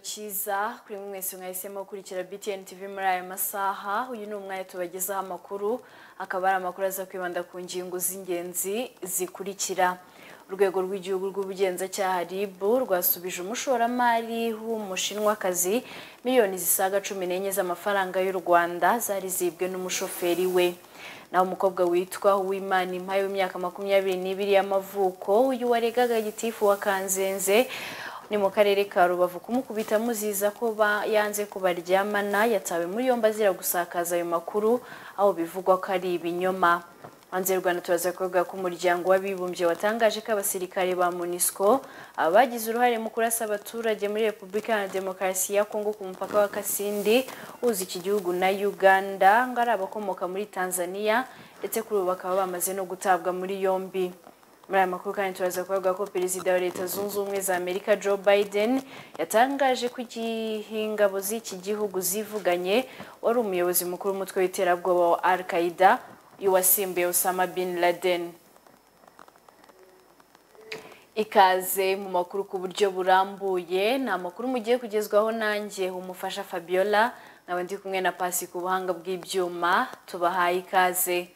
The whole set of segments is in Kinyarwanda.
cyiza kuri mwe mwese mwahisemo gukurikira BTN TV muri aya masaha uyu ni umwanya tubagezaho amakuru akaba ari amakuru aza kwibanda ku ngingo z'ingenzi zikurikira urwego rw'igihugu rw'ubugenzacyaha RIB rwasubije umushoramari w'umushinwakazi miliyoni zisaga cumi n'enye z'amafaranga y'u Rwanda zari zibwe n'umushoferi we naho umukobwa witwa Uwimana Impaye w'imyaka makumyabiri n'ibiri y'amavuko uyu waregaga gitifu wa Kanzenze ni mu karere ka rubavu kumukubita muziza ko ba- yanze kubaryamana yatawe muri yombi azira gusakaza ayo makuru aho bivugwa ko ari ibinyoma hanze y'u rwanda turaza kuvuga ko umuryango w'abibumbye watangaje ko abasirikare ba munisco abagize uruhare mu kurasa abaturage muri repubulika iharanira demokarasi ya kongo ku mupaka wa kasindi uhuza iki gihugu na uganda ngo ari abakomoka muri tanzania ndetse kuri ubu bakaba bamaze no gutabwa muri yombi muri aya makuru kandi turaza kuvuga ko perezida wa leta zunze ubumwe za amerika joe biden yatangaje ko igihe ingabo z'iki gihugu zivuganye wari umuyobozi mukuru w'umutwe w'iterabwoba wa al qaida uyu wasimbuye osama bin laden ikaze mu makuru ku buryo burambuye ni amakuru mugiye kugezwaho nanjye umufasha fabiola nkaba ndi kumwe na pasi ku buhanga bw'ibyuma tubahaye ikaze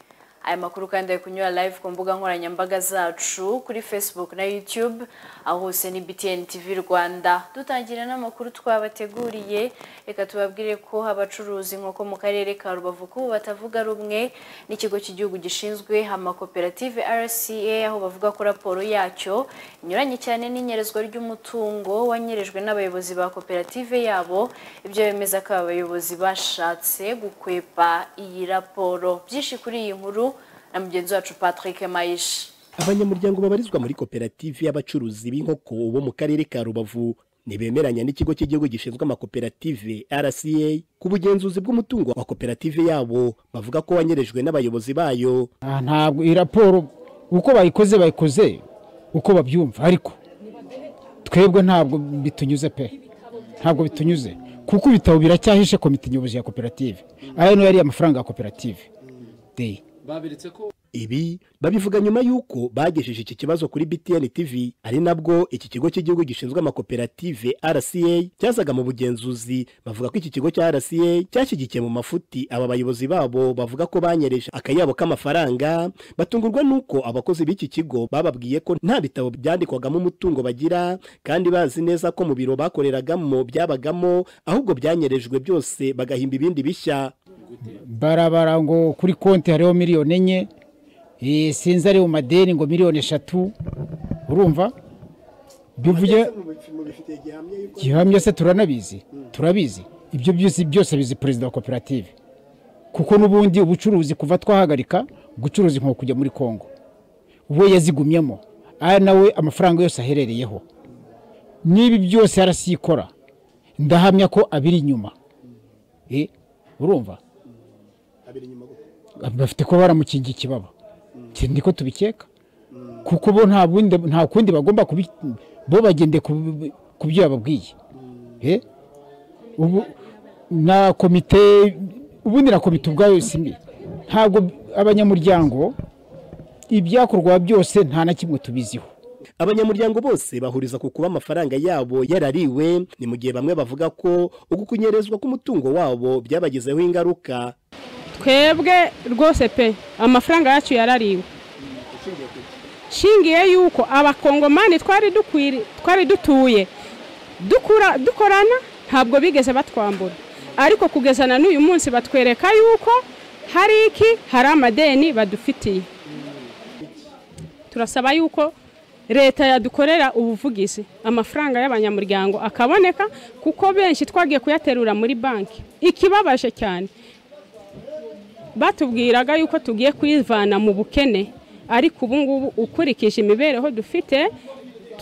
aya makuru kandi ari kunyura live ku mbuga nkoranyambaga zacu kuri facebook na youtube aho hose ni btn tv rwanda dutangira n'amakuru twabateguriye reka tubabwire ko abacuruza inkoko mu karere ka rubavu kubu batavuga rumwe n'ikigo cy'igihugu gishinzwe amakoperative rca aho bavuga ko raporo yacyo inyuranye cyane n'inyerezwa ry'umutungo wanyerejwe n'abayobozi ba koperative yabo ibyo bemeza ko aba bayobozi bashatse gukwepa iyi raporo byinshi kuri iyi nkuru na mugenzi wacu patrick mayishi abanyamuryango babarizwa muri koperative y'abacuruzi b'inkoko bo mu karere ka rubavu ntibemeranya n'ikigo cy'igihugu gishinzwe amakoperative rca ku bugenzuzi bw'umutungo wa koperative yabo bavuga ko wanyerejwe n'abayobozi bayo Ah, ntabwo iyi raporo uko bayikoze bayikoze uko babyumva ariko twebwe ntabwo bitunyuze pe ntabwo bitunyuze kuko ibitabo biracyahishe komite nyobozi ya koperative aya niyo yari amafaranga ya koperative de babiretse ko ibi babivuga nyuma y'uko bagejeje iki kibazo kuri btn tv ari nabwo iki kigo cy'igihugu gishinzwe amakoperative rca cyazaga mu bugenzuzi bavuga ko iki kigo cya rca cyashyigikiye mu mafuti aba bayobozi babo bavuga ko banyereje akayabo k'amafaranga batungurwa n'uko abakozi b'iki kigo bababwiye ko nta bitabo byandikwagamo umutungo bagira kandi bazi neza ko mu biro bakoreragamo byabagamo ahubwo byanyerejwe byose bagahimba ibindi bishya barabara ngo kuri konti hariho miliyoni enye eh, sinzi ari mu madeni ngo miliyoni eshatu urumva bivuge gihamya se turanabizi turabizi ibyo byose byose bizi perezida wa koperative kuko n'ubundi ubucuruzi kuva twahagarika gucuruza inkoko kujya muri kongo we yazigumyemo aya nawe amafaranga yose aherereyeho n'ibi byose yarasiyikora ndahamya ko abiri inyuma Eh, urumva bafite kuba baramukingiye ikibaba Iki niko tubikeka kuko bo nta bundi- nta kundi bagomba kubi bo bagende ku- ku byo yababwiye Eh? ubu na komite ubundi na komite ubwayo simbi ntabwo abanyamuryango ibyakorwa byose nta na kimwe tubiziho abanyamuryango bose bahuriza ku kuba amafaranga yabo yarariwe ni mu gihe bamwe bavuga ko uku kunyerezwa k'umutungo wabo byabagizeho ingaruka twebwe rwose pe amafaranga yacu yarariwe shingiye yuko abakongomani twari dukwiri twari dutuye dukura dukorana ntabwo bigeze batwambura ariko kugeza na n'uyu munsi batwereka yuko hari iki hari amadeni badufitiye turasaba yuko leta yadukorera ubuvugizi amafaranga y'abanyamuryango akaboneka kuko benshi twagiye kuyaterura muri banki ikibabaje cyane batubwiraga yuko tugiye kwivana mu bukene ariko ubu ngubu ukurikije imibereho dufite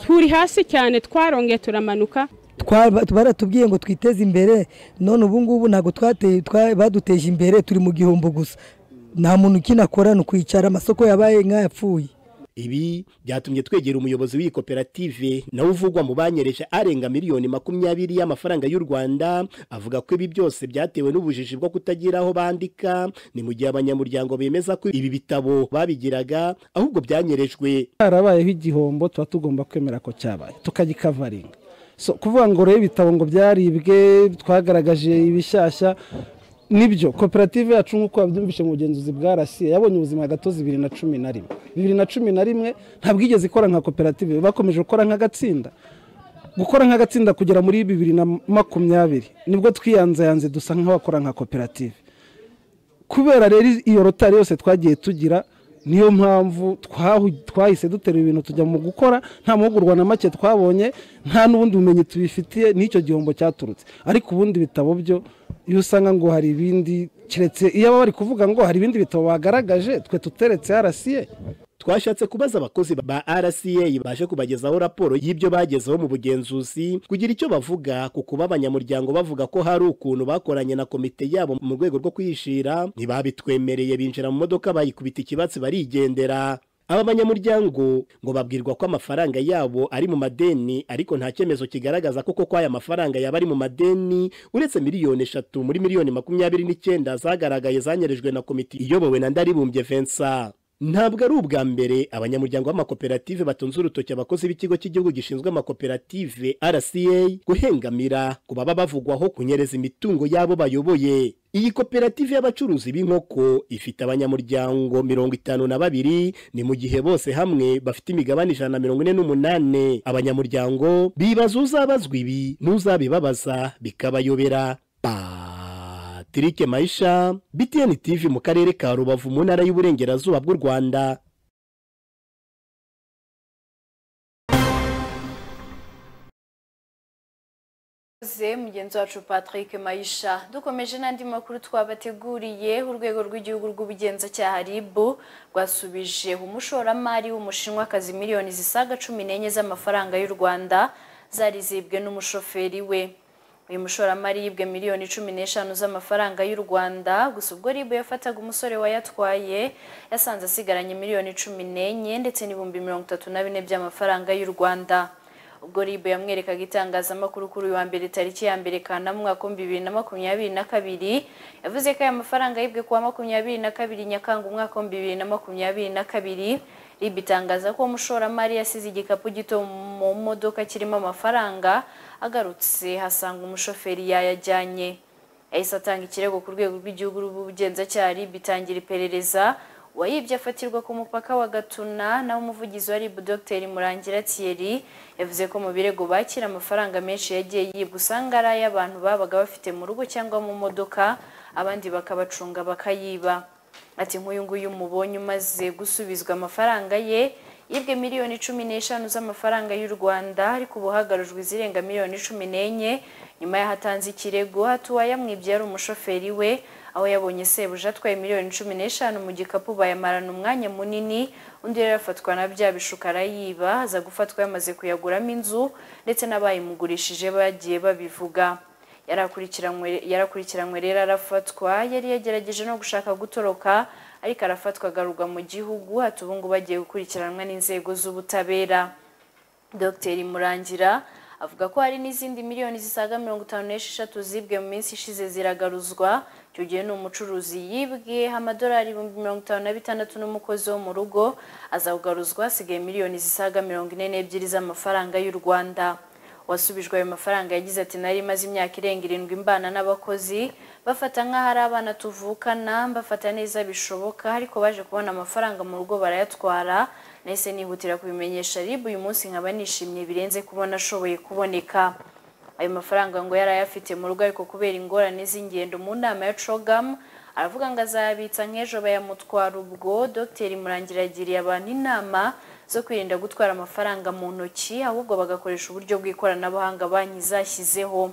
turi hasi cyane twarongeye turamanuka Twaba- baratubwiye ngo twiteze imbere none ubu ngubu ntabwo twateye twa- baduteje imbere turi mu gihombo gusa nta muntu ukinakora ni ukwicara amasoko yabaye nk'ayapfuye ibi byatumye twegera umuyobozi w'iyi koperative nawe uvugwa mu banyereje arenga miliyoni makumyabiri y'amafaranga y'u rwanda avuga ko ibi byose byatewe n'ubujiji bwo kutagira aho bandika ni mu gihe abanyamuryango bemeza ko ibi bitabo babigiraga ahubwo byanyerejwe harabayeho igihombo tuba tugomba kwemera ko cyabaye tukagikavaringa So, kuvuga ngo rero ibitabo ngo byaribwe twagaragaje ibishyashya nibyo koperative yacu nk'uko yabyumvise mu bugenzuzi bwa rasiye yabonye ubuzima gatozi bibiri na cumi na rimwe bibiri na cumi na rimwe ntabwo igeze ikora nka koperative bakomeje gukora nk'agatsinda gukora nk'agatsinda kugera muri bibiri na makumyabiri nibwo twiyanzayanze dusa nk'abakora nka koperative kubera rero iyo rotari yose twagiye tugira niyo mpamvu twahise duterura ibintu tujya mu gukora nta mahugurwa na make twabonye nta n'ubundi bumenyi tubifitiye n'icyo gihombo cyaturutse ariko ubundi bitabo byo iyo usanga ngo hari ibindi keretse iyo baba bari kuvuga ngo hari ibindi bitabo bagaragaje twe tuteretse arasiye twashatse kubaza abakozi ba RCA baje kubagezaho raporo y'ibyo bagezeho mu bugenzuzi kugira icyo bavuga ku kuba abanyamuryango bavuga ko hari ukuntu bakoranye na komite yabo mu rwego rwo kwishira ntibabitwemereye binjira mu modoka bayikubita ikibatsi barigendera aba banyamuryango ngo babwirwa ko amafaranga yabo ari mu madeni ariko nta cyemezo kigaragaza ko koko aya mafaranga yaba ari mu madeni uretse miliyoni eshatu muri miliyoni makumyabiri n'icyenda zagaragaye zanyereje na komite iyobowe na ndaribumbye Vincent ntabwo ari ubwa mbere abanyamuryango b'amakoperative batunze urutoki abakozi b'ikigo cy'igihugu gishinzwe amakoperative rca guhengamira ku baba bavugwaho kunyereza imitungo y'abo bayoboye iyi koperative y'abacuruzi b'inkoko ifite abanyamuryango mirongo itanu na babiri ni mu gihe bose hamwe bafite imigabane ijana na mirongo ine n'umunane abanyamuryango bibaza uzabazwa ibi n'uzabibabaza bikabayobera pa Patrick Maisha, BTN TV mu karere ka Rubavu mu ntara y'Uburengerazuba bw'u Rwanda. mugenzi wacu patrick mayisha dukomeje n'andi makuru twabateguriye urwego rw'igihugu rw'ubugenzacyaha rib rwasubije umushoramari w'umushinwakazi miliyoni zisaga cumi n'enye z'amafaranga y'u rwanda zari zibwe n'umushoferi we uyu mushoramari yibwe miliyoni cumi n'eshanu z'amafaranga y'u rwanda gusa ubwo ribu yafataga umusore wayatwaye yasanze asigaranye miliyoni cumi n'enye ndetse n'ibihumbi mirongo itatu na bine by'amafaranga y'u rwanda ubwo ribu yamwerekaga itangazamakuru kuri uyu wa mbere tariki ya mbere kanama umwaka w'ibihumbi bibiri na makumyabiri na kabiri yavuze ko aya mafaranga yibwe kuwa makumyabiri na kabiri nyakanga umwaka w'ibihumbi bibiri na makumyabiri na kabiri ribu itangaza ko umushoramari yasize igikapu gito mu modoka kirimo amafaranga agarutse hasanga umushoferi yayajyanye yahise atanga ikirego ku rwego rw'igihugu rw'ubugenzacyaha ribu itangira iperereza uwayibye afatirwa ku mupaka wa gatuna naho umuvugizi wa ribu dogiteri murangira thierry yavuze ko mu birego bakira amafaranga menshi yagiye yibwa usanga ari ay'abantu babaga bafite mu rugo cyangwa mu modoka abandi bakabacunga bakayiba ati nk'uyu nguyu mubonye umaze gusubizwa amafaranga ye yibwe miliyoni cumi n'eshanu z'amafaranga y'u rwanda ariko ubu hagarujwe izirenga miliyoni cumi n'enye nyuma y'aho atanze ikirego hatuwa yamwibye yari umushoferi we aho yabonye sebuja atwaye miliyoni cumi n'eshanu mu gikapu bayamarana umwanya munini undi yari afatwa na bya bishuka arayiba aza gufatwa yamaze kuyaguramo inzu ndetse n'abayimugurishije bagiye babivuga yarakurikiranywe rero arafatwa yari yagerageje no gushaka gutoroka ariko arafatwa agarurwa mu gihugu hati ubu ngubu agiye gukurikiranwa n'inzego z'ubutabera dr murangira avuga ko hari n'izindi miliyoni zisaga mirongo itanu n'esheshatu zibwe mu minsi ishize ziragaruzwa icyo gihe ni umucuruzi yibwe amadolari ibihumbi mirongo itanu na bitandatu n'umukozi wo mu rugo azakugaruzwa hasigaye miliyoni zisaga mirongo ine n'ebyiri z'amafaranga y'u rwanda wasubijwe ayo mafaranga yagize ati nari imaze imyaka irenga irindwi mbana n'abakozi bafata nk'aho ari abana tuvukana mbafata neza bishoboka ariko baje kubona amafaranga mu rugo barayatwara nahise nihutira kubimenyesha ribu uyu munsi nkaba nishimye birenze kubona ashoboye kuboneka ayo mafaranga ngo yari ayafite mu rugo ariko kubera ingorane z'ingendo mu nama ya cogam aravuga ngo azayabitsa nk'ejo bayamutwara ubwo dr murangira yagiriye abantu inama zo kwirinda gutwara amafaranga mu ntoki ahubwo bagakoresha uburyo bw'ikoranabuhanga banki zashyizeho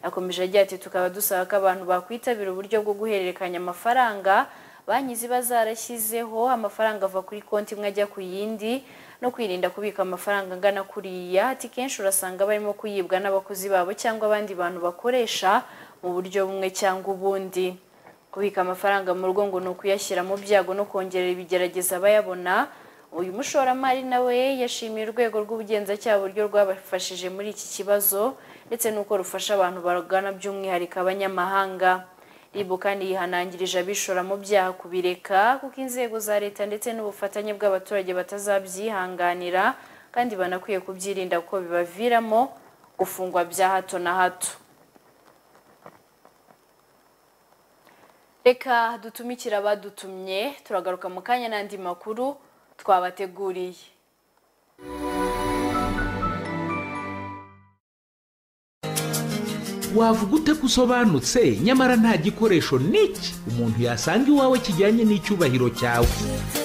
yakomeje agira ati tukaba dusaba ko abantu bakwitabira uburyo bwo guhererekanya amafaranga banki ziba zarashyizeho amafaranga ava kuri konti imwe ajya ku yindi no kwirinda kubika amafaranga angana kuriya ati kenshi urasanga barimo kuyibwa n'abakozi babo cyangwa abandi bantu bakoresha mu buryo bumwe cyangwa ubundi kubika amafaranga mu rugo ngo ni ukuyashyira mu byago no kongerera ibigerageza abayabona uyu mushoramari nawe yashimiye urwego rw'ubugenzacyaha uburyo rwabafashije muri iki kibazo ndetse n'uko rufasha abantu barugana by'umwihariko abanyamahanga ribu kandi yihanangirije abishora mu byaha kubireka kuko inzego za leta ndetse n'ubufatanye bw'abaturage batazabyihanganira kandi banakwiye kubyirinda kuko bibaviramo gufungwa bya hato na hato reka dutumikire abadutumye turagaruka mu kanya n'andi makuru twabateguriye wavuga ute ko usobanutse nyamara nta gikoresho n'iki umuntu yasanga iwawe kijyanye n'icyubahiro cyawe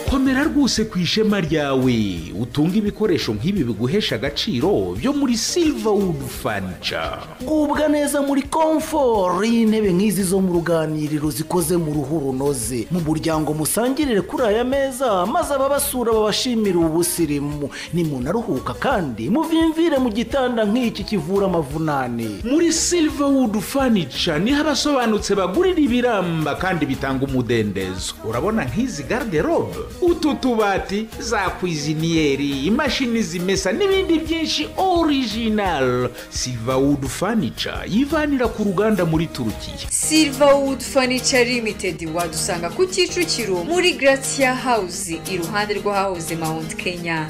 komera rwose ku ishema ryawe utunge ibikoresho nk'ibi biguhesha agaciro byo muri silverwood furniture ubwa neza muri komforo y'intebe nk'izi zo mu ruganiriro zikoze mu ruhu runoze mu muryango musangirire kuri aya meza maze ababasura babashimire ubusirimu nimunaruhuka kandi muvimvire mu gitanda nk'iki kivura amavunane muri silverwood furniture niho abasobanutse bagurira ibiramba kandi bitanga umudendezo urabona nk'izi garderobe utu tubati za kwiziniyeri imashini zimesa n'ibindi byinshi orijinal silverwood furniture yivanira ku ruganda muri turukiya silverwood furniture limited wadusanga ku kicukiro muri gratia house iruhande rw'ahahoze mount kenya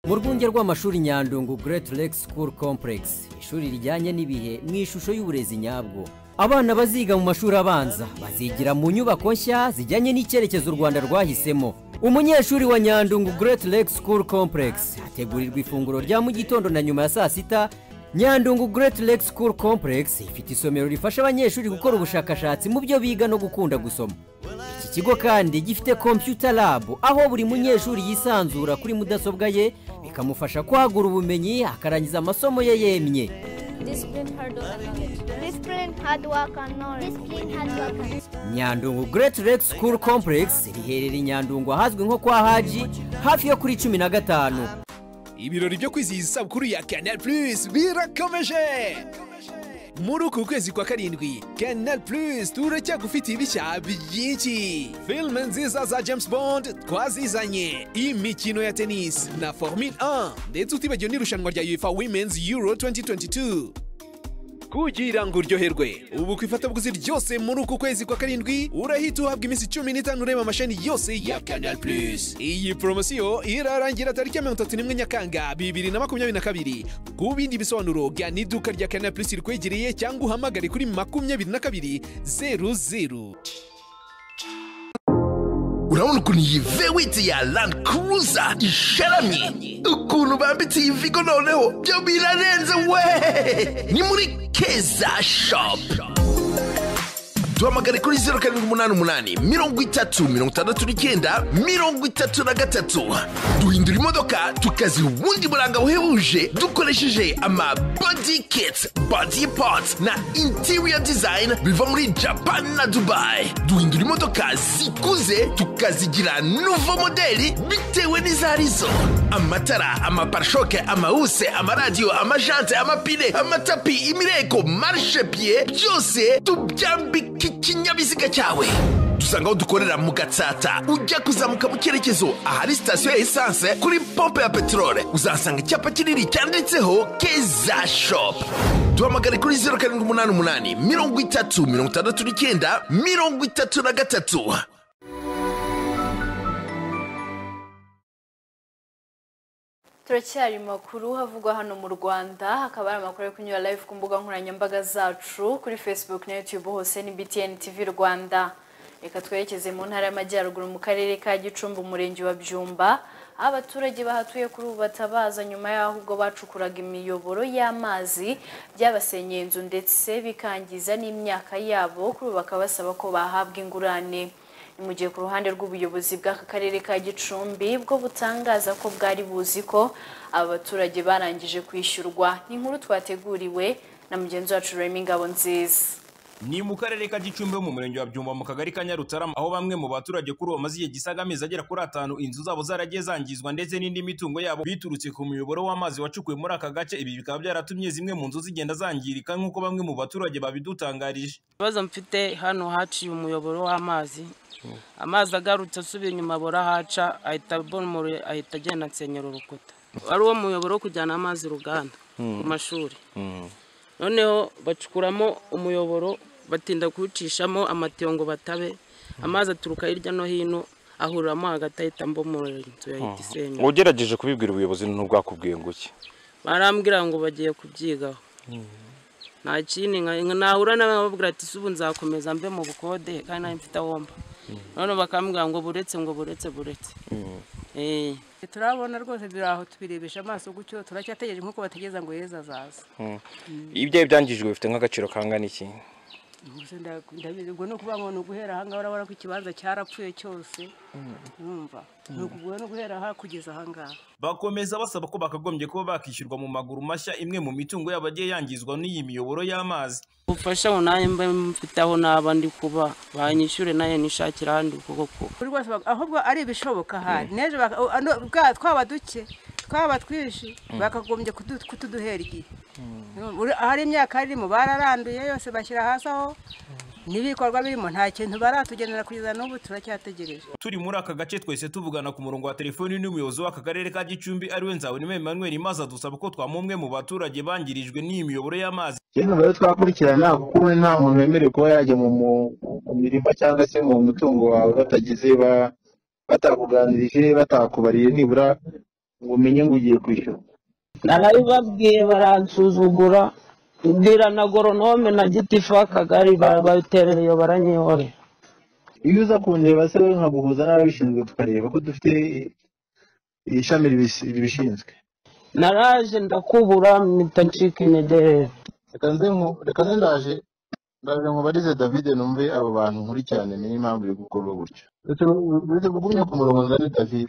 mu rwunge rw'amashuri nyandungu Great Lake School Complex ishuri rijyanye n'ibihe mu ishusho y'uburezi nyabwo abana baziga mu mashuri abanza bazigira mu nyubako nshya zijyanye n'icyerekezo u rwanda rwahisemo umunyeshuri wa nyandungu Great Lake School Complex hategurirwa ifunguro rya mu gitondo na nyuma ya saa sita nyandungu Great Lake School Complex ifite isomero rifasha abanyeshuri gukora ubushakashatsi mu byo biga no gukunda gusoma iki kigo kandi gifite computer lab aho buri munyeshuri yisanzura kuri mudasobwa ye bikamufasha kwagura ubumenyi akarangiza amasomo ye yemye Discipline, hard work, and knowledge. Discipline, hard work, and nyandungu Great Lake School Complex riherereye i nyandungu ahazwi nko kwa haji hafi yo kuri cumi na gatanu ibirori byo kwizihiza isabukuru ya canal plus birakomeje muri uku kwezi kwa karindwi canal plus turacyagufitiye ibishya byinshi filime nziza za james bond twazizanye imikino ya tenisi na formule 1 ndetse utibagiwe n'irushanwa rya uefa women's euro 2022 kugira ngo uryoherwe ubu ku ifatabuguzi ryose muri uku kwezi kwa karindwi urahita uhabwa iminsi cumi n'itanu ureba amasheni yose ya canal plus iyi poromosiyo irarangira tariki ya mirongo itatu n'imwe nyakanga bibiri na makumyabiri na kabiri ku bindi bisobanuro gana iduka rya canal plus rikwegereye cyangwa uhamagare kuri makumyabiri na kabiri zeru zeru urabona ukuntu iyi vewiti ya landi kuruza isharamye ukuntu bambitse iyi vigo noneho byo birarenze we ni muri keza shopu duhamagare kuri zeru karindwi umunani umunani mirongo itatu mirongo itandatu n'icyenda mirongo itatu na gatatu duhindura imodoka tukaziha ubundi buranga buhebuje dukoresheje ama body kits body parts na interior design biva muri japan na dubai duhindura imodoka zikuze tukazigira nuvo modeli bitewe n'izarizo amatara amaparishoke amawuse amaradiyo amajante amapine amatapi imireko marishepiye byose tubyambika ikinyabiziga cyawe dusanga aho dukorera mu gatsata ujya kuzamuka mu cyerekezo ahari sitasiyo ya esanse kuri pompe ya peteroli uzasanga icyapa kinini cyanditseho keza shopu duhamagare kuri zeru karindwi umunani umunani mirongo itatu mirongo itandatu n'icyenda mirongo itatu na gatatu turacyari mu makuru havugwa hano mu rwanda hakaba hari amakuru yo kunyura live ku mbuga nkoranyambaga zacu kuri facebook na youtube hose ni btn tv rwanda reka twerekeze mu ntara y'amajyaruguru mu karere ka gicumbi umurenge wa byumba aho abaturage bahatuye kuri ubu batabaza nyuma y'aho ubwo bacukuraga imiyoboro y'amazi byabasenyeye inzu ndetse bikangiza n'imyaka yabo kuri ubu bakaba basaba ko bahabwa ingurane ni mu gihe ku ruhande rw'ubuyobozi bw'aka karere ka gicumbi bwo butangaza ko bwari buzi ko aba baturage barangije kwishyurwa ni inkuru twateguriwe na mugenzi wacu rurema ingabo nziza ni mu karere ka gicumbi mu murenge wa byumba mu kagari ka nyarutarama aho bamwe mu baturage kuri uwo maze igihe gisaga amezi agera kuri atanu inzu zabo zaragiye zangizwa ndetse n'indi mitungo yabo biturutse ku muyoboro w'amazi wacukuwe muri aka gace ibi bikaba byaratumye zimwe mu nzu zigenda zangirika nk'uko bamwe mu baturage babidutangarije ikibazo mfite hano haciye umuyoboro w'amazi amazi agarutse asubira inyuma burahaca ahita bomora ahita agenda ansenyera urukuta ari uwo muyoboro wo kujyana amazi uruganda ku mashuri noneho bacukuramo umuyoboro batinda kuwucishamo amatiyo ngo batabe amazi aturuka hirya no hino ahuriramo hagati ahita mbomora inzu yahita isenyuka ugerageje kubibwira ubuyobozi ntubwakubwiye ngo iki barambwira ngo bagiye kubyigaho nta kindi nka- nahura n'ababwira ati subu nzakomeza mve mu bukode kandi nari mfite aho mba none bakambwira ngo buretse ngo buretse buretse Eh. turabona rwose biri aho tubirebesha amaso gutyo turacyategereje nk'uko bategereza ngo yezu azaza ibyo byangijwe bifite nk'agaciro kangana iki Gusa nda- ndabizi ngo ni ukuvuga ngo ni uguhera ahangaha urabona ko ikibanza cyarapfuye cyose urumva ni ukuvuga no guhera aha kugeza ahangaha bakomeza basaba ko bakagombye kuba bakishyurwa mu maguru mashya imwe mu mitungo yabo yagiye yangizwa n'iyi miyoboro y'amazi ubufasha ngo nanjye mbe mfite aho naba ndi kuba banyishyure nanjye nishakire ahandi kuko kuko buri wese bak- ahubwo ari ibishoboka hari n'ejo baka- o- ano- bwa- twaba duke twaba twinshi Mm. bakagombye kudu- kutuduhera igihe Uri- ahari imyaka irimo bararanduye yose bashyira hasi aho n'ibikorwa birimo nta kintu baratugenera kugeza n'ubu turacyategereje turi muri aka gace twese tuvugana ku murongo wa telefoni n'umuyobozi w'aka karere ka gicumbi ariwe nzabonimwe emmanuel maze adusaba ko twamuha umwe mu baturage bangirijwe n'iyi miyoboro y'amazi Yewe rero twakurikirana kuko ubu nta muntu wemerewe kuba yajya mu mu- mu mirima cyangwa se mu mutungo wawe batagize ba- batakuganirije batakubariye nibura ngo umenye ngo ugiye kwishyura narabibabwiye baransuzugura mbwira na goronome na gitifu w'akagari babiterereye baranyihore iyo uza kundeba se wowe nkaguhuza n'ababishinzwe tukareba ko dufite ishami ribis- ribishinzwe naraje ndakubura mpitacika intege reka nze nku- reka nze ndaje ndaje nkubarize david numve abo bantu nkurikirane niyo impamvu biri gukorwa gutya uretse kugumya ku murongo nzane david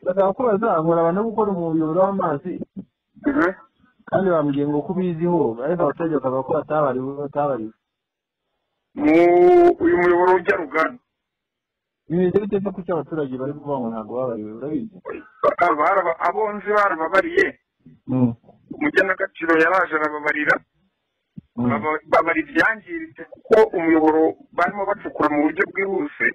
ndashaka ko bazahura abantu bo gukora umuyoboro w'amazi kandi bambwiye ngo ko ubiziho ariko abaturage bakavuga ko batabariwe batabariwe uyu muyoboro ujya rugari bimeze bite se kuki abaturage bari kuvuga ngo ntabwo babariwe urabizi abonzi barababariye umugenagaciro yaraje arababarira Baba- babara ibyangiritse kuko umuyoboro barimo bacukura mu buryo bwihuse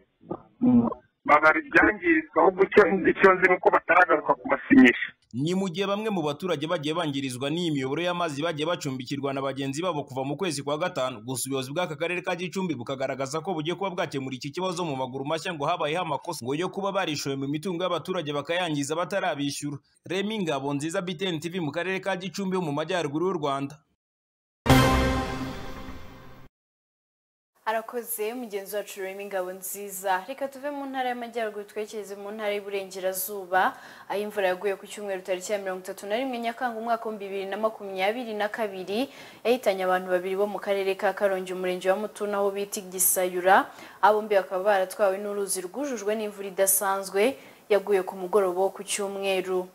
babara ibyangiritse ahubwo icyo- icyo nzi ni uko bataragaruka ku masinyisha ni mu gihe bamwe mu baturage bagiye bangirizwa n'iyi miyoboro y'amazi bagiye bacumbikirwa na bagenzi babo kuva mu kwezi kwa gatanu gusa ubuyobozi bw'aka karere ka gicumbi bukagaragaza ko bugiye kuba bwakemura iki kibazo mu maguru mashya ngo habayeho amakosa ngo yo kuba barishoye mu mitungo y'abaturage bakayangiza batarabishyura remi ngabo nziza btn tv mu karere ka gicumbi ho mu majyaruguru y'u rwanda arakoze mugenzi wacu rurimo ingabo nziza reka tuve mu ntara y'amajyaruguru twerekeze mu ntara y'uburengerazuba aho imvura yaguye ku cyumweru tariki ya mirongo itatu na rimwe nyakanga umwaka w'ibihumbi bibiri na makumyabiri na kabiri yahitanye abantu babiri bo mu karere ka karongi umurenge wa mutuna aho bita igisayura aba bombi bakaba baratwawe n'uruzi rwujujwe n'imvura idasanzwe yaguye ku mugoroba wo ku cyumweru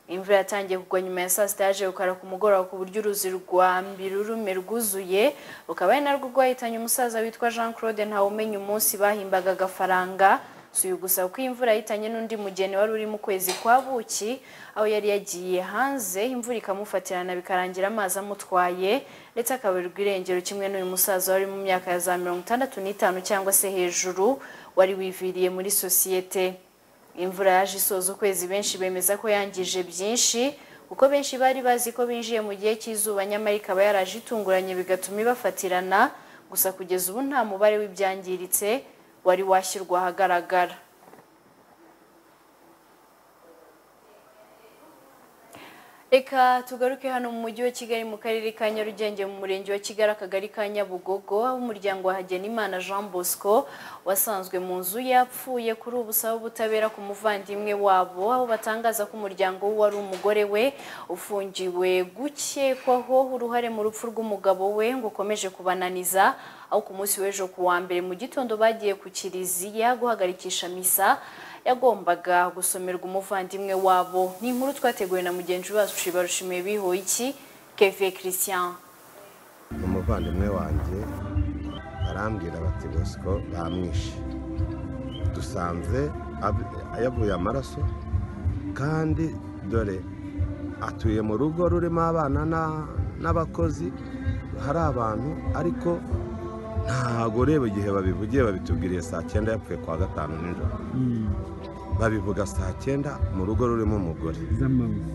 imvura yatangiye kugwa nyuma ya saa sita yaje gukara ku mugoroba ku buryo uruzi rwa mbirurume rwuzuye rukaba ari narwo rwahitanye umusaza witwa jean claude ntawumenya umunsi bahimbaga agafaranga si uyu gusa kuko imvura yahitanye n'undi mugeni wari uri mu kwezi kwa buki aho yari yagiye hanze imvura ikamufatirana bikarangira amazi amutwaye ndetse akaburirwa irengero kimwe n'uyu musaza wari mu myaka ya za mirongo itandatu n'itanu cyangwa se hejuru wari wiviriye muri sosiyete imvura yaje isoza ukwezi benshi bemeza ko yangije byinshi kuko benshi bari bazi ko binjiye mu gihe cy'izuba nyamara ikaba yaraje itunguranye bigatuma ibafatirana gusa kugeza ubu nta mubare w'ibyangiritse wari washyirwa ahagaragara Reka tugaruke hano mu mujyi wa Kigali mu karere ka Nyarugenge mu murenge wa Kigali akagari ka Nyabugogo aho umuryango wa Hagenimana Jean Bosco wasanzwe mu nzu yapfuye kuri ubu usaba ubutabera ku muvandimwe wabo aho batangaza ko umuryango we wari umugore we ufungiwe gukekwaho uruhare mu rupfu rw'umugabo we ngo ukomeje kubananiza aho ku munsi w'ejo ku wa mbere mu gitondo bagiye ku kiliziya guhagarikisha misa yagombaga gusomerwa umuvandimwe wabo ni inkuru twateguwe na mugenzi wacu barushimiye bihoye iki keve christian umuvandimwe wanjye barambwira bati bosco bamwishe dusanze ab- yavuye amaraso kandi dore atuye mu rugo rurimo abana na- n'abakozi hari abantu ariko ntago ureba igihe babivugiye babitubwiriye saa cyenda yapfuye kwa gatanu nijoro babivuga saa cyenda mu rugo rurimo umugore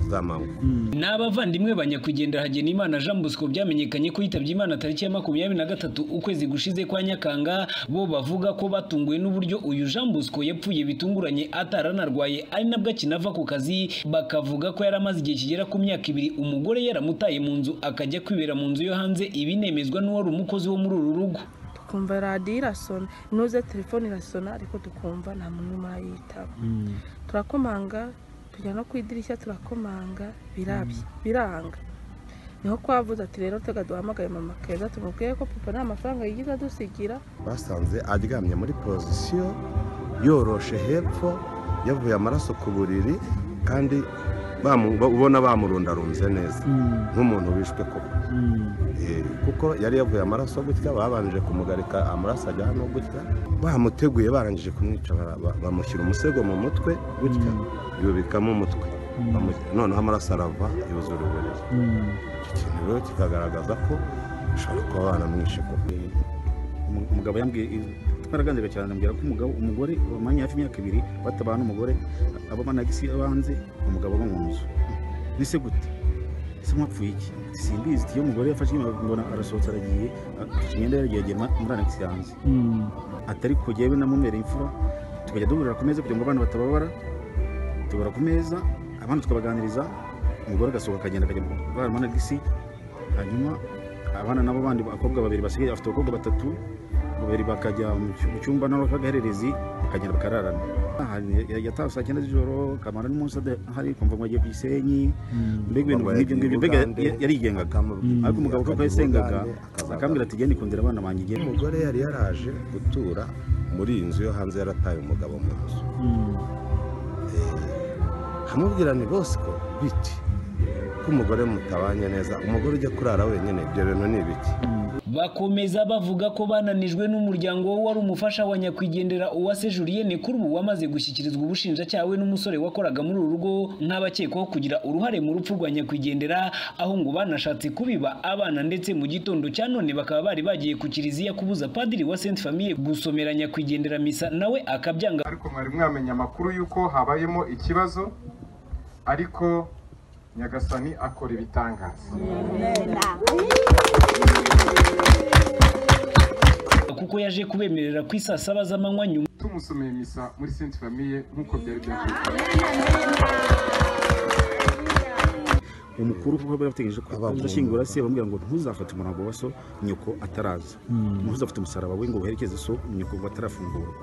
za manywa ni abavandimwe ba nyakwigendera Hagenimana Jean Bosco byamenyekanye ko yitabye Imana tariki ya makumyabiri na gatatu ukwezi gushize kwa Nyakanga bo bavuga ko batunguwe n'uburyo uyu Jean Bosco yapfuye bitunguranye ataranarwaye ari nabwo akinava ku kazi bakavuga ko yari amaze igihe kigera ku myaka ibiri umugore yaramutaye mu nzu akajya kwibera mu nzu yo hanze ibinemezwa n'uwari umukozi wo muri uru rugo tukumva radiyo irasona inoze telefone irasona ariko tukumva nta muntu urimo arayitaba turakomanga tujya no ku idirishya turakomanga birabye biranga niho kwavuze ati rero tega duhamagaye mama keza tumubwiye ko papa nta mafaranga yigeze adusigira basanze aryamye muri pozisiyo yoroshe hepfo yavuye amaraso ku buriri kandi bamu- ubona bamurundarunze neza nk'umuntu wishwe koko Eh, kuko yari yavuye amaraso gutya babanje kumugarika amaraso ajya hano gutya bamuteguye barangije kumwica bara- ba- bamushyira umusego mu mutwe gutya yubikamo umutwe Mm. Bamu- noneho amaraso arava yuzura uburiri icyo kintu rero kikagaragaza ko ushobora kuba banamwishe koko Umu- umugabo yambwiye twaraganzaga cyane ambwira ko umugabo umugore wamanye hafi imyaka ibiri batabana n'umugore abo banagisi abanze umugabo aba mu nzu ese gute ese mwapfuye iki simbizi iyo umugore yafashe inyuma mbona arasohotse aragiye afashe imyenda yaragiye agera muri anagisi yanze atari kujyayo namumereye imfura tukajya duhurira ku meza kugira ngo abana batababara tubara ku meza abana tukabaganiriza umugore agasohoka akagenda akajya kurara muri anagisi hanyuma abana nabo bandi abakobwa babiri basigaye afite abakobwa batatu babiri bakajya mu cy- mu cyumba nawe k'agahererezi bakagenda bakararana Aha, ya- yatawe saa cyenda z'ijoro kamara n'umunsi ahari kumva ngo agiye ku gisenyi mbega ibintu Ngo nk'ibyo ngibyo mbega yagenda i Bugande, ya- yarigengaga akamubwira- ariko umugabo kuko yasengaga akajya i Bugande, akambwira ati genda ikundira abana banjye igenda umugore yari yaraje gutura muri iyi nzu yo hanze yarataye umugabo mu nzu hamubwira ni bosco biti ko umugore mutabanye neza umugore ujya kurara wenyine ibyo bintu ni ibiki bakomeza bavuga ko bananijwe n'umuryango we wari umufasha wa nyakwigendera uwase julienne kuri ubu wamaze gushyikirizwa ubushinjacyaha we n'umusore wakoraga muri uru rugo nk'abakekwaho kugira uruhare mu rupfu rwa nyakwigendera aho ngo banashatse kubiba abana ndetse mu gitondo cya none bakaba bari bagiye ku kiliziya kubuza padiri wa sainte famille gusomera nyakwigendera misa nawe akabyanga ariko mwari mwamenya amakuru y'uko habayemo ikibazo ariko nyagasani akora ibitangaza kuko yaje kubemerera ku isaa saba z'amanywa nyuma tumusomeye misa muri sainte famille nk'uko byari byakozwe umukuru kuko bari bategereje ko azashyingura se bamubwira ngo ntuzafate umurambo wa so nyoko ataraza Mm. ntuzafate umusaraba we ngo uherekeze so nyoko ngo atarafungurwa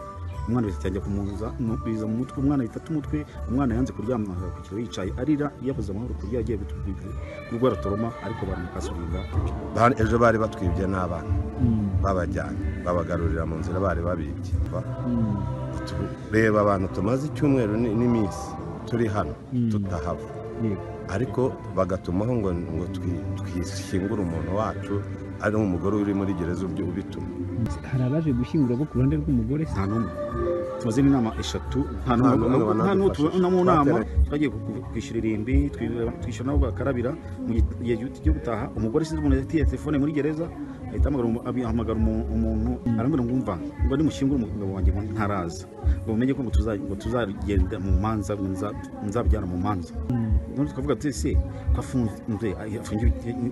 umwana bihita cyangwa kumuza mu- biza mu mutwe umwana bifata umutwe umwana yanze kuryama ku kiro yicaye arira yabuze amahoro kurya agiye kurwara toroma ariko baramukasubiza Ba- ejo bari batwibye n'abana babajyanye babagarurira mu nzira bari babibye Ba- reba abantu tumaze icyumweru ni- n'iminsi turi hano tutahava ariko bagatumaho ngo ngo twi- twishyingure umuntu wacu ari umugore uri muri gereza ubyo ubituma hari abaje gushyingura bo ku ruhande rw'umugore nta n'umwe tumaze n'inama eshatu nta n'umwe Nta n'umwe nta n'umwe wanadufashije. tubona mu nama Twateranye. twagiye ku- ku- kwishyura irimbi twi- twishyura nabo bakarabira mu gihe cyo- cyo gutaha umugore sinzi umuntu yatiye telefone muri gereza ahita ahamagara umu- abi- ahamagara umu- umuntu arambwira ngo umva ngo nimushyingure umugabo wanjye ngo ntaraza ngo mumenye ko ngo tuza- ngo tuzagenda mu manza ngo nza- nzabyara mu manza none tukavuga tuti se ko afunzwe afungiwe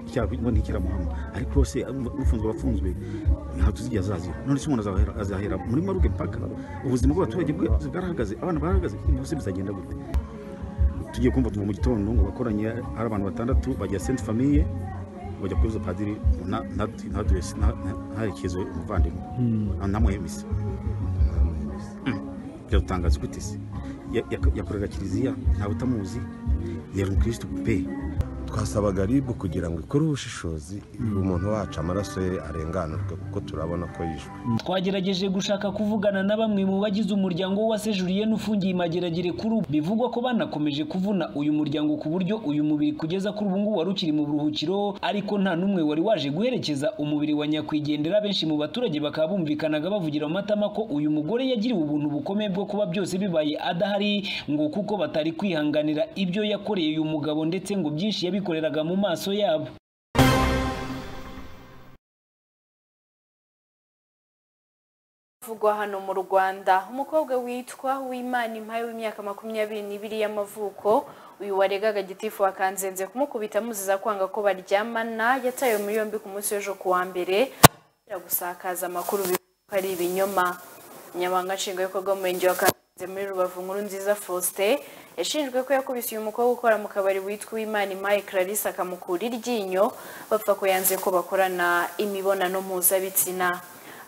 icyaha ngo ntikiramuhama ariko se ufunzwe aba afunzwe nta tuzigiye azazira none se umuntu azahera- azahera muri maruge paka ubuzima bw'abaturage bwa- bwarahagaze abana barahagaze byose bizagenda gute tugiye kumva tuva mu gitondo ngo bakoranye hari abantu batandatu bajya senti famiye bajya kubuza padiri ngo nta- nta- ntaduhe- nta- nta- ntaherekeze umuvandimwe ntamuhe misa biratangaza gute se Ya- ya- yakorera kiliziya ntawe utamuzi yari umukirisitu pe twasabaga ribu kugira ngo ikore ubushishozi umuntu wacu amaraso ye arenganurwe kuko turabona ko yishwe twagerageje gushaka kuvugana na bamwe mu bagize umuryango w'uwase julienne ufungiye imageragere kuri ubu bivugwa ko banakomeje kuvuna uyu muryango ku buryo uyu mubiri kugeza kuri ubu ngubu wari ukiri mu buruhukiro ariko nta n'umwe wari waje guherekeza umubiri wa nyakwigendera benshi mu baturage bakaba bumvikanaga bavugira mu matama ko uyu mugore yagiriwe ubuntu bukomeye bwo kuba byose bibaye adahari ngo kuko batari kwihanganira ibyo yakoreye uyu mugabo ndetse ngo byinshi yabikoreraga mu maso yabo uvugwa hano mu rwanda umukobwa witwa wimana impaye w'imyaka makumyabiri n'ibiri y'amavuko uyu waregaga gitifu wakanzenze kumukubita amuziza kwanga ko baryamana yatawe muri yombi ku munsi w'ejo ku wa mbere kubera gusakaza amakuru bivuga ko ari ibinyoma umunyamabanga nshingwabikorwa w'umurenge wa kanzenze muri rubavu nkuru nziza faustin yashinjwe ko yakubise uyu mukobwa ukora mu kabari witwa uwimana impaye clarisse akamukura iryinyo bapfa ko yanze ko bakorana imibonano mpuzabitsina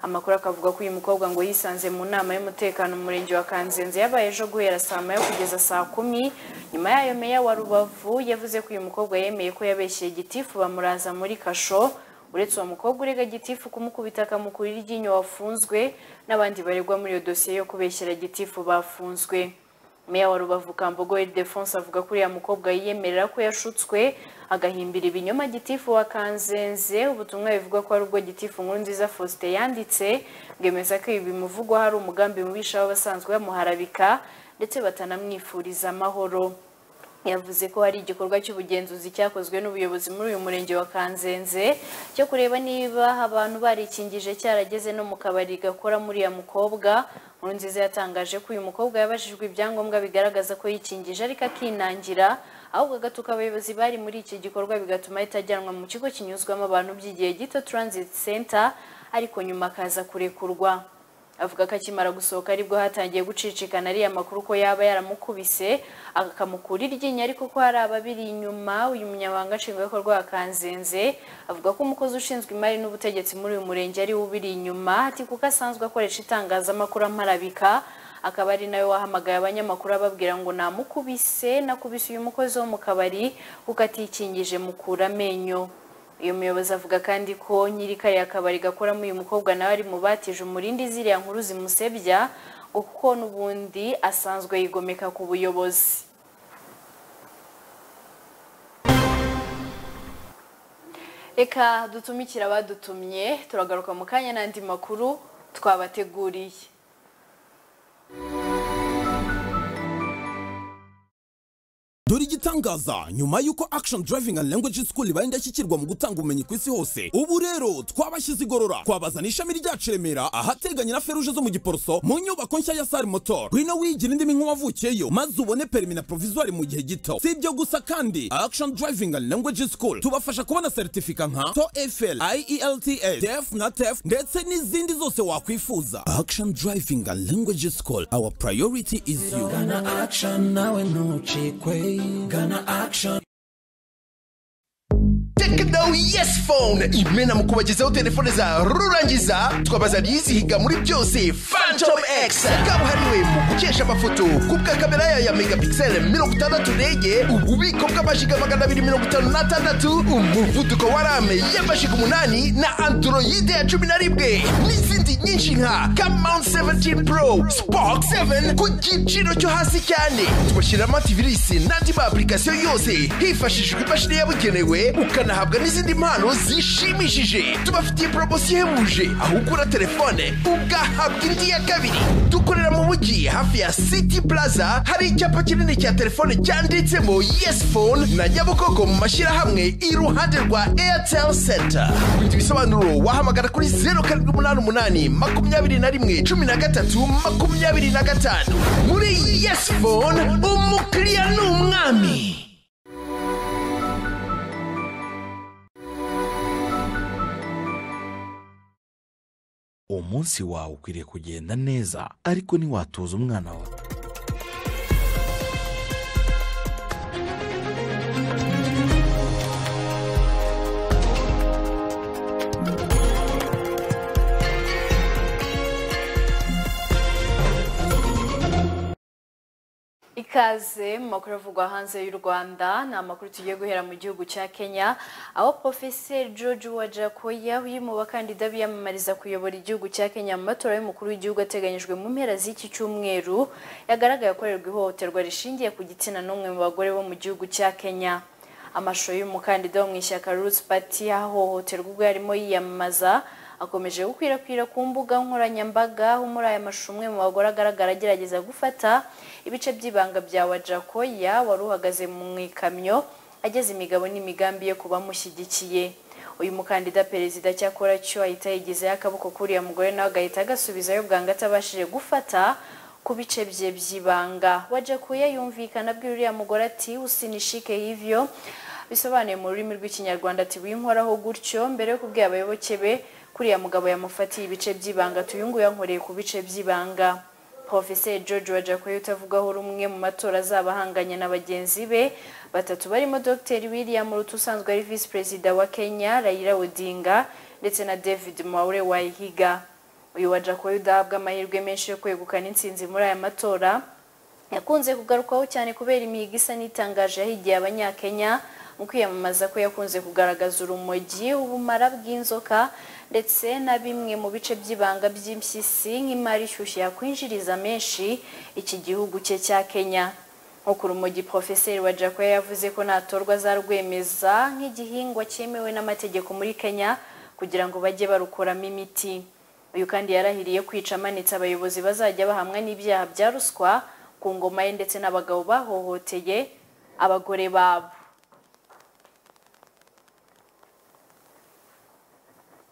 amakuru akavuga ko uyu mukobwa ngo yisanze mu nama y'umutekano mu murenge wa kanzenze yabaye ejo guhera saa moya kugeza saa kumi nyuma yayo meya wa rubavu yavuze ko uyu mukobwa yemeye ko yabeshyeye gitifu bamuraza muri kasho uretse uwo mukobwa urega gitifu kumukubita akamukura iryinyo wafunzwe n'abandi baregwa muri iyo dosiye yo kubeshyera gitifu bafunzwe meya wa rubavu kambogo ildefonse avuga ko uriya mukobwa yiyemerera ko yashutswe agahimbira ibinyoma gitifu wa kanzenze ubutumwa bivuga ko ari ubwo gitifu nkuru nziza faustin yanditse bwemeza ko ibi bimuvugwa hari umugambi mubisha w'abasanzwe bamuharabika ndetse batanamwifuriza amahoro yavuze ko hari igikorwa cy'ubugenzuzi cyakozwe n'ubuyobozi muri uyu murenge wa kanzenze cyo kureba niba abantu barikingije cyarageze no mu kabari gakora muri uriya mukobwa nkurunziza yatangaje ko uyu mukobwa yabajijwe ibyangombwa bigaragaza ko yikingije ariko akinangira ahubwo agatuka abayobozi bari muri iki gikorwa bigatuma ahita ajyanwa mu kigo kinyuzwamo abantu by'igihe gito transit center ariko nyuma akaza kurekurwa avuga ko akimara gusohoka aribwo hatangiye gucicikana ariya makuru ko yaba yaramukubise akamukura iryinyo ariko ko hari ababiri inyuma uyu munyamabanga nshingwabikorwa wa kanzenze avuga ko umukozi ushinzwe imari n'ubutegetsi muri uyu murenge ari we ubiri inyuma ati kuko asanzwe akoresha itangazamakuru amarabika akaba ari nawe wahamagaye abanyamakuru ababwira ngo namukubise nakubise uyu mukozi wo mu kabari kuko atikingije mukura amenyo uyu muyobozi avuga kandi ko nyiri kariya kabari gakoramo uyu mukobwa nawe ari mu batije umurindi ziriya nkuru zimusebya ngo kuko n'ubundi asanzwe yigomeka ku buyobozi reka dutumikire abadutumye turagaruka mu kanya n'andi makuru twabateguriye dore igitangaza nyuma y'uko action driving and language school ibaye indashyikirwa mu gutanga ubumenyi ku isi hose ubu rero twabashyize igorora twabazana ishami ryacu remera ahateganye na feruje zo mu giporoso mu nyubako nshya ya sari motor ngwino wigira indimi nk'uwavukiyeyo maze ubone perimi na provisoire mu gihe gito si ibyo gusa kandi action driving and language school tubafasha kubona seritifika nka toefl ielts def na tef ndetse n'izindi zose wakwifuza action driving and language school our priority is you Gana action nawe ntucikwe gana action Tekno Yes Phone imena mu kubagezaho telefone za rurangiza twabazaniye izihiga muri byose Phantom X kabuhariwe mu gukesha amafoto kubwa kamera yayo ya megapixel mirongo itandatu rege ububiko bw'amashiga magana abiri mirongo itanu n'atandatu umuvuduko wa rame y'amashiga umunani na androide ya cumi na rimwe n'izindi nyinshi nka Camount 17 Pro Spark 7 ku giciro cyo hasi cyane tubashyiramo antivirisi n'andi ma application yose hifashishijwe imashini yabugenewe ukanahabwa n'izindi mpano zishimishije tubafitiye poromosiyo ihebuje aho ugura telefone ugahabwa indi ya kabiri dukorera mu mujyi hafi ya city plaza hari icyapa kinini cya telefone cyanditsemo yes phone na nyabugogo mu mashyirahamwe iruhande rwa airtel center kubindi bisobanuro wahamagara kuri zeru karindwi umunani umunani makumyabiri na rimwe cumi na gatatu makumyabiri na gatanu muri yes phone umukiriya ni umwami umunsi wawe ukwiriye kugenda neza ariko ntiwatuza umwana wawe ikaze mu makuru avugwa hanze y'u rwanda ni amakuru tugiye guhera mu gihugu cya kenya aho porofeseri george wajakoya uyu mu bakandida biyamamariza kuyobora igihugu cya kenya mu matora y'umukuru w'igihugu ateganyijwe mu mpera z'iki cyumweru yagaragaye akorerwa ihohoterwa rishingiye ku gitsina n'umwe mu bagore bo mu gihugu cya kenya amashusho y'umukandida wo mu ishyaka roots party yahohoterwa ubwo yarimo yiyamamaza akomeje gukwirakwira ku mbuga nkoranyambaga aho muri aya mashusho umwe mu bagore agaragara agerageza gufata ibice by'ibanga bya wajakoya wari uhagaze mu ikamyo ageza imigabo n'imigambi ye ku bamushyigikiye uyu mukandida perezida cyakora cyo ahita yigizeho akaboko k'uriya mugore nawe agahita agasubizayo bwanga atabashije gufata ku bice bye by'ibanga wajakuye yumvikana abwira uriya mugore ati usinishike hivyo bisobanuye mu rurimi rw'ikinyarwanda ati winkoraho gutyo mbere yo kubwira abayoboke be kuriya mugabo yamufatiye ibice by'ibanga tuyungu yankoreye ku bice by'ibanga Professor George Wajakoye utavugaho rumwe mu matora azaba ahanganye na bagenzi be batatu barimo Dr William Ruto usanzwe ari Vice Perezida wa Kenya Raila Odinga ndetse na David Mwaure Wahiga uyu Wajakoye udahabwa amahirwe menshi yo kwegukana intsinzi muri aya matora yakunze kugarukwaho cyane kubera imihigo isa n'itangaje yahigiye abanyakenya mu kwiyamamaza ko yakunze kugaragaza urumogi ubumara bw'inzoka ndetse na bimwe mu bice by'ibanga by'impyisi nk'imari ishyushye yakwinjiriza menshi iki gihugu cye cya kenya nkuko urumogi porofeseri wa jacoya yavuze ko natorwa azarwemeza nk'igihingwa cyemewe n'amategeko muri kenya kugira ngo bajye barukoramo imiti uyu kandi yarahiriye kwica amanitse abayobozi bazajya bahamwa n'ibyaha bya ruswa ku ngoma ye ndetse n'abagabo bahohoteye abagore babo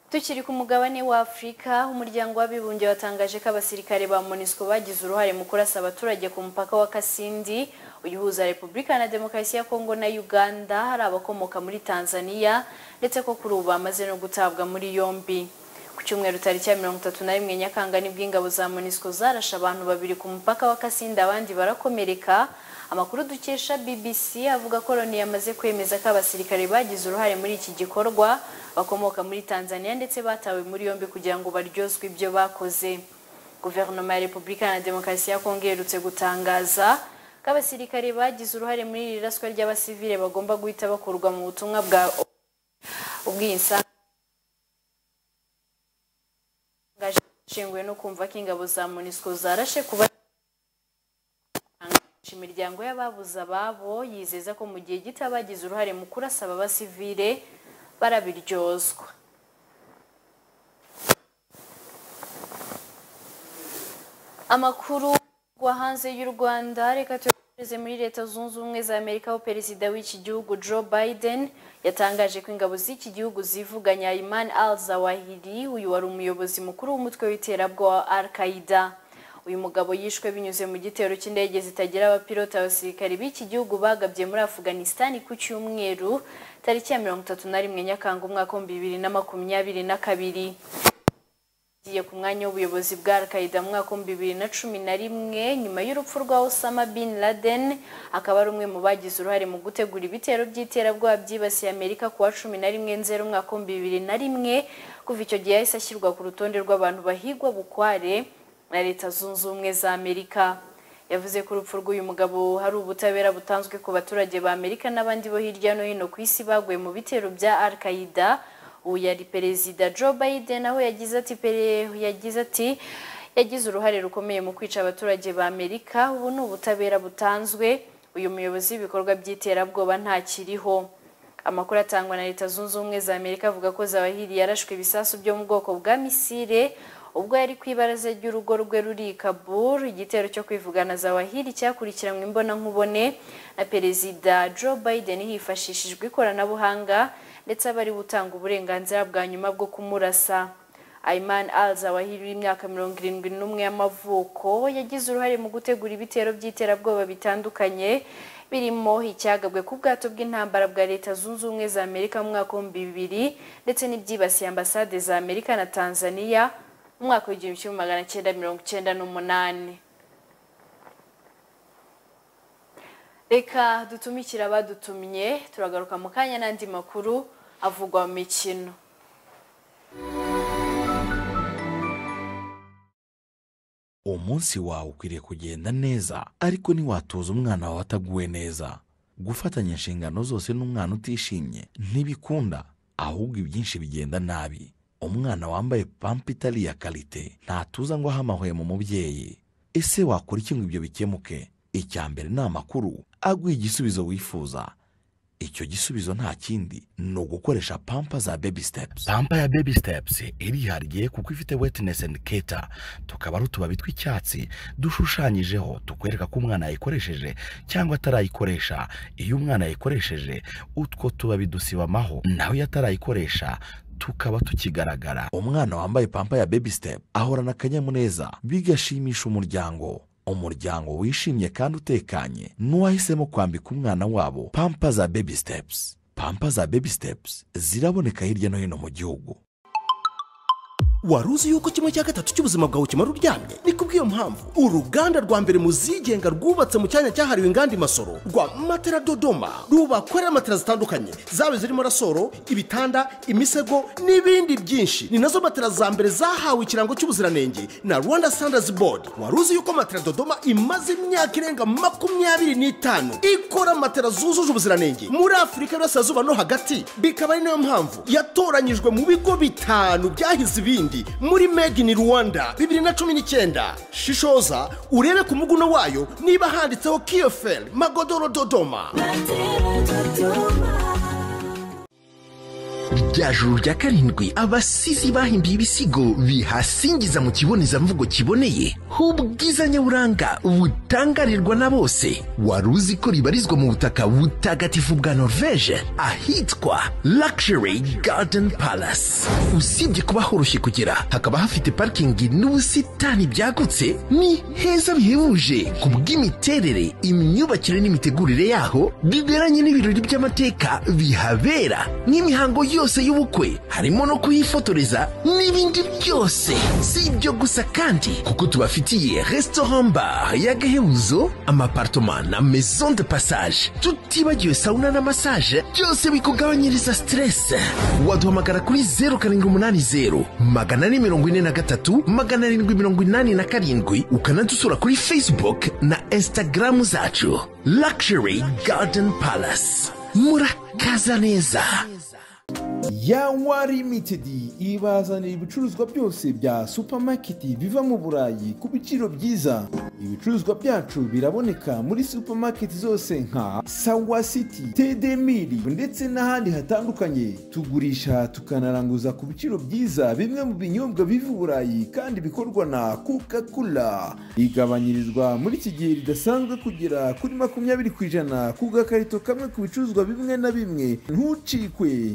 tukiri ku mugabane wa afurika umuryango w'abibumbye watangaje ko abasirikare ba monisco bagize uruhare mu kurasa abaturage ku mupaka wa kasindi uyu uhuza repubulika na demokarasi ya kongo na uganda hari abakomoka muri tanzania ndetse ko kuri ubu bamaze no gutabwa muri yombi ku cyumweru tariki ya mirongo itatu na rimwe nyakanga nibwo ingabo za monisco zarashe abantu babiri ku mupaka wa kasindi abandi barakomereka amakuru dukesha bbc avuga ko loni yamaze kwemeza ko abasirikare bagize uruhare muri iki gikorwa bakomoka muri tanzania ndetse batawe muri yombi kugira ngo baryozwe ibyo bakoze guverinoma ya repubulika na demokarasi ya kongo iherutse gutangaza ko abasirikare bagize uruhare muri iri raswa ry'abasivile bagomba guhita bakurwa mu butumwa bwa ubwiyinsanzure ishinguye no kumva ko ingabo za monisco zarashe kuba imiryango y'ababuze ababo yizeza ko mu gihe gito bagize uruhare mu kurasa aba basivile barabiryozwa amakuru wa hanze y'u rwanda reka tuyohereze muri leta zunze ubumwe za amerika aho perezida w'iki gihugu joe biden yatangaje ko ingabo z'iki gihugu zivuganya iman al zawahiri uyu wari umuyobozi mukuru w'umutwe w'iterabwoba wa al qaida uyu mugabo yishwe binyuze mu gitero cy'indege zitagira abapilote abasirikari b'iki gihugu bagabye muri afuganisitani ku cyumweru tariki ya mirongo itatu na rimwe nyakanga umwaka w'ibihumbi bibiri na makumyabiri na kabiri agiye ku mwanya w'ubuyobozi bwa al-qaida mu mwaka w'ibihumbi bibiri na cumi na rimwe nyuma y'urupfu rwa osama bin laden akaba ari umwe mu bagize uruhare mu gutegura ibitero by'iterabwoba byibasiye amerika kuwa cumi na rimwe nzero umwaka w'ibihumbi bibiri na rimwe kuva icyo gihe yahise ashyirwa ku rutonde rw'abantu bahigwa bukware na leta zunze ubumwe za amerika yavuze ko urupfu rw'uyu mugabo hari ubutabera butanzwe ku baturage ba amerika n'abandi bo hirya no hino ku isi baguye mu bitero bya al qaida ubu yari perezida joe biden aho yagize ati yagize ati yagize uruhare rukomeye mu kwica abaturage ba amerika ubu ni ubutabera butanzwe uyu muyobozi w'ibikorwa by'iterabwoba ntakiriho amakuru atangwa na leta zunze ubumwe za amerika avuga ko zawahiri yarashwe ibisasu byo mu bwoko bwa misile ubwo yari ku ibaraza ry'urugo rwe ruri i kabul igitero cyo kwivugana zawahiri cyakurikiranywe imbonankubone na perezida joe biden hifashishijwe ikoranabuhanga ndetse aba ari gutanga uburenganzira bwa nyuma bwo kumurasa ayman al zawahiri w'imyaka mirongo irindwi n'umwe y'amavuko yagize uruhare mu gutegura ibitero by'iterabwoba bitandukanye birimo icyagabwe ku bwato bw'intambara bwa leta zunze ubumwe za amerika mu mwaka w'ibihumbi bibiri ndetse n'ibyibasiye ambasade za amerika na tanzania umwaka w'igihumbi kimwe magana cyenda mirongo icyenda n'umunani reka dutumikire abadutumye turagaruka mu kanya n'andi makuru avugwa mu mikino umunsi wawe ukwiriye kugenda neza ariko ntiwatuza umwana wawe ataguwe neza gufatanya inshingano zose n'umwana utishimye ntibikunda ahubwo ibyinshi bigenda nabi umwana wambaye pampa itari iya karite ntatuza ngo ahamahwe mu mubyeyi ese wakora iki ngo ibyo bikemuke icya mbere ni amakuru aguha igisubizo wifuza icyo gisubizo nta kindi ni ugukoresha pampa za baby steps pampa ya baby steps irihariye kuko ifite wetness indicator tukaba ari utubabi tw'icyatsi dushushanyijeho tukwereka ko umwana yayikoresheje cyangwa atarayikoresha iyo umwana yayikoresheje utwo tubabi dusibamaho naho iyo atarayikoresha tukaba tukigaragara umwana wambaye pampa ya baby step ahorana akanyamuneza bigashimisha umuryango umuryango wishimye kandi utekanye n'uwahisemo kwambika umwana wabo pampa za baby steps pampa za baby steps ziraboneka hirya no hino mu gihugu wari uzi yuko kimwe cya gatatu cy'ubuzima bwawe kimara uryamye ni kubw'iyo mpamvu uruganda rwa mbere mu zigenga rwubatse mu cyanya cyahariwe inganda imasoro rwa matera dodoma rubakorera matera zitandukanye zaba zirimo rasoro ibitanda imisego n'ibindi byinshi ni nazo matera za mbere zahawe ikirango cy'ubuziranenge na rwanda standards board wari uzi yuko matera dodoma imaze imyaka irenga makumyabiri n'itanu ikora matera zujuje ubuziranenge muri afurika y'uburasirazuba no hagati bikaba ari nayo mpamvu yatoranyijwe mu bigo bitanu byahize ibindi muri made in rwanda bibiri na cumi n'icyenda shishoza urebe ku muguno wayo niba handitseho kiyoferi magodoro dodoma ryaje uru rya karindwi abasizi bahimbiye ibisigo bihasingiza mu kibonezamvugo kiboneye h'ubwiza nyaburanga butangarirwa na bose wari uzi ko ribarizwa mu butaka butagatifu bwa norvege ahitwa luxury garden palace usibye kuba horoshye kugera hakaba hafite parikingi n'ubusitani byagutse ni heza bihebuje ku bw'imiterere imyubakire n'imitegurire yaho biberanye n'ibirori by'amateka bihabera n'imihango yose yose y'ubukwe harimo no kuhifotoreza n'ibindi byose si ibyo gusa kandi kuko tubafitiye restaurant bar y'agahebuzo amapartoma na maison de passage tutibagiwe sauna na massage byose bikugabanyiriza stress waduhamagara kuri 080 magana ane mirongo ine na gatatu magana arindwi mirongo inani na karindwi ukanadusura kuri facebook na instagram zacu luxury garden palace murakaza neza yawa limitedi ibazanira ibicuruzwa byose bya supamaketi biva mu burayi ku biciro byiza ibicuruzwa byacu biraboneka muri supamaketi zose nka sawa siti tedemiri ndetse n'ahandi hatandukanye tugurisha tukanaranguza ku biciro byiza bimwe mu binyobwa biva i burayi kandi bikorwa na coca cola igabanyirizwa muri iki gihe ridasanzwe kugera kuri makumyabiri ku ijana ku gakarito kamwe ku bicuruzwa bimwe na bimwe ntucikwe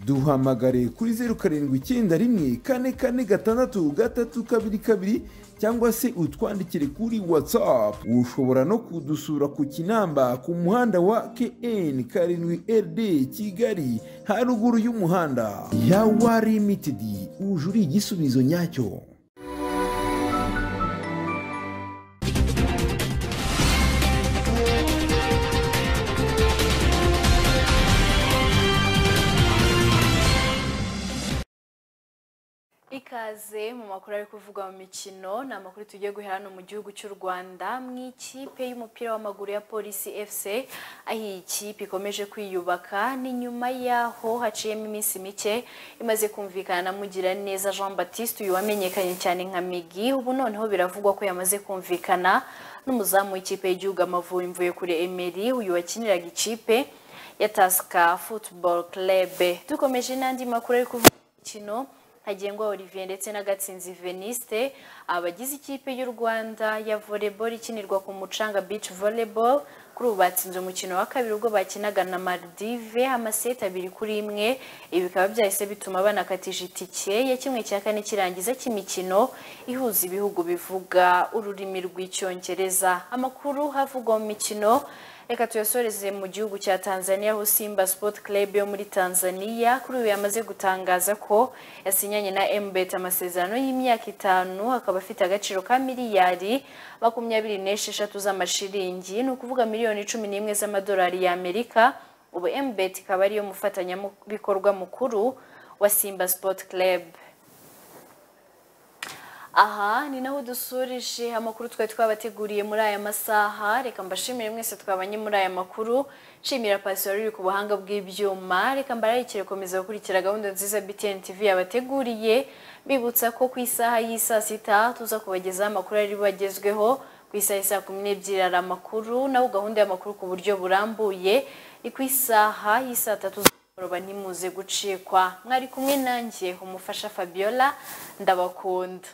duhamagare kuri zeru karindwi icyenda rimwe kane kane gatandatu gatatu kabiri kabiri cyangwa se utwandikire kuri watsapu ushobora no kudusura ku kinamba ku muhanda wa kn karindwi rd kigali haruguru y'umuhanda yawa limitedi uje uri igisubizo nyacyo ikaze mu makuru ari kuvugwa mu mikino ni amakuru tugiye guhera hano mu gihugu cy'u rwanda mu ikipe y'umupira w'amaguru ya polisi fc aho iyi kipe ikomeje kwiyubaka ni nyuma y'aho haciyemo iminsi mike imaze kumvikana na mugiraneza jean batiste uyu wamenyekanye cyane nka migi ubu noneho biravugwa ko yamaze kumvikana n'umuzamu w'ikipe y'igihugu amavubi mvuye kuri emeri uyu wakiniraga ikipe ya tasika futuboro kerebe dukomeje n'andi makuru ari kuvugwa mu mikino hagengwa olivier ndetse na gatsinzi veniste abagize ikipe y'u rwanda ya volleyball ikinirwa ku mucanga beach volleyball kuri ubu batsinze umukino wa kabiri ubwo bakinaga na maldive amaseti abiri kuri imwe ibi bikaba byahise bituma banakatisha itike ya kimwe cya kane kirangiza cy'imikino ihuza ibihugu bivuga ururimi rw'icyongereza amakuru havugwa mu mikino reka tuyasoreze mu gihugu cya tanzania aho simba sport club yo muri tanzania kuri ubu yamaze gutangaza ko yasinyanye na mbet amasezerano y'imyaka itanu akaba afite agaciro ka miliyari makumyabiri n'esheshatu z'amashiringi ni ukuvuga miliyoni cumi n'imwe z'amadolari y'amerika ubu mbet ikaba ariyo mufatanyabikorwa mukuru wa simba sport club aha ni naho dusurije amakuru twari twabateguriye muri aya masaha reka mbashimire mwese twabanye muri aya makuru nshimira pasiyo ruri ku buhanga bw'ibyuma reka mbararikire gukomeza gukurikira gahunda nziza btn tv yabateguriye bibutsa ko ku isaha y'i saa sita tuza kubagezaho amakuru ari bagezweho ku isaha y'i saa kumi n'ebyiri hari amakuru naho gahunda y'amakuru ku buryo burambuye ni ku isaha y'isaa tatu z'umugoroba ntimuze gucikwa mwari kumwe nanjye umufasha fabiola ndabakunda